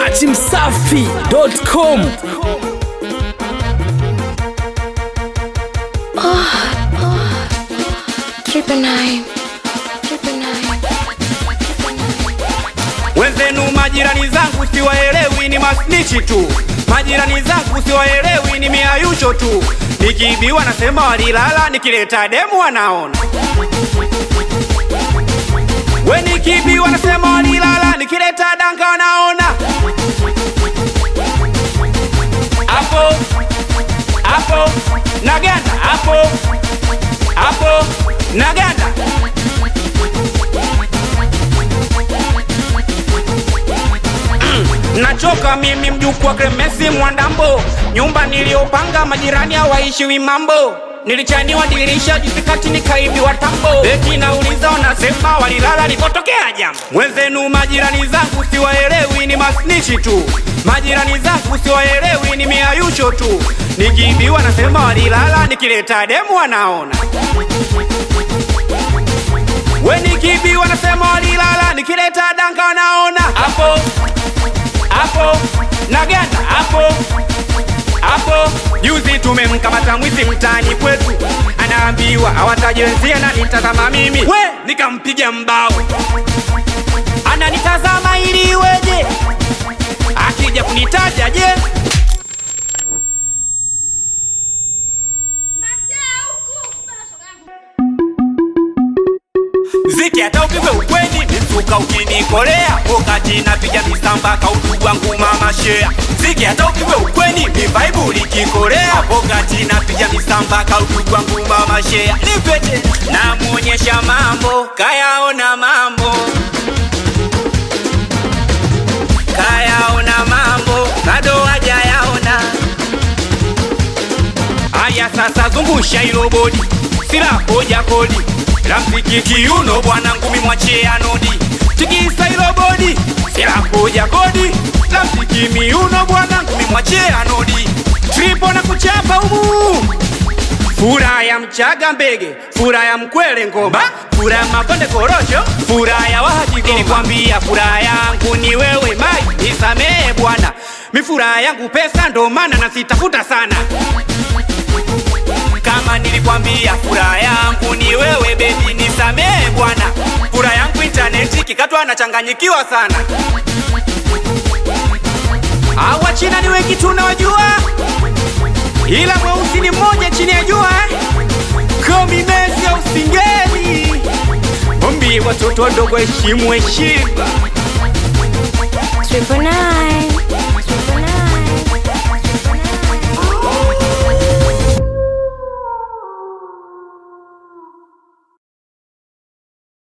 dachimsafi.com Triple nine. Triple nine. Wenzenu majirani zangu siwaelewi, ni masnichi tu. Majirani zangu siwaelewi, ni miayusho tu. Nikiibiwa nasema walilala, nikileta demu wanaona. We nikiibiwa nasema walilala, nikileta danga wanaona. Hapo hapo naganda, hapo hapo naganda. Nachoka mimi mjukuu wa Clemesi Mwandambo, nyumba niliyopanga majirani hawaishiwi mambo. Nilichaniwa dirisha juzi kati nikaibiwa tambo. Eti nauliza wanasema walilala lipotokea jambo. Mwenzenu majirani zangu siwaelewi, ni masnichi tu. Majirani zangu siwaelewi, ni miayusho tu. Nikiibiwa nasema walilala, nikileta demu wanaona. We nikiibiwa nasema walilala, nikileta danga wanaona. Hapo hapo naganda hapo hapo. Juzi tumemkamata mwizi mtaani kwetu, anaambiwa awataje wenzie na nitazama mimi, we nikampiga mbao, ananitazama ili iweje, akija kunitaja je Ziki hata upigwe ukweni misuka ukinikolea wakati napiga misamba kaudugu wangu mama shea Ziki hata upigwe ukweni mivaibu likikolea wakati napiga misamba kaudugu wangu mama shea Nipete namuonyesha mambo kayaona mambo kayaona mambo bado hajayaona Aya sasa zungusha hilo bodi, sila koja kodi la mziki kiuno bwana ngumi mwachie anodi, tikisa hilo bodi, sila koja kodi la mziki miuno bwana ngumi mwachie anodi, tripo na kuchapa umu Fura ya mchaga mbege, fura ya mkwele ngoma, fura ya makonde korosho, fura ya wahaji goma. Nilikwambia furaha yangu ni wewe mai, nisamehe bwana, mi furaha yangu pesa, ndo maana nasitafuta sana kama nilikwambia furaha yangu ni wewe bebi, nisamehe bwana. Furaha yangu intaneti kikatwa nachanganyikiwa sana. Awa China ni wengi tunawajua, ila mweusi ni mmoja chini ya jua eh? Komi Messi au Singeli, ombi watoto wadogo heshimu heshima. Triple nine.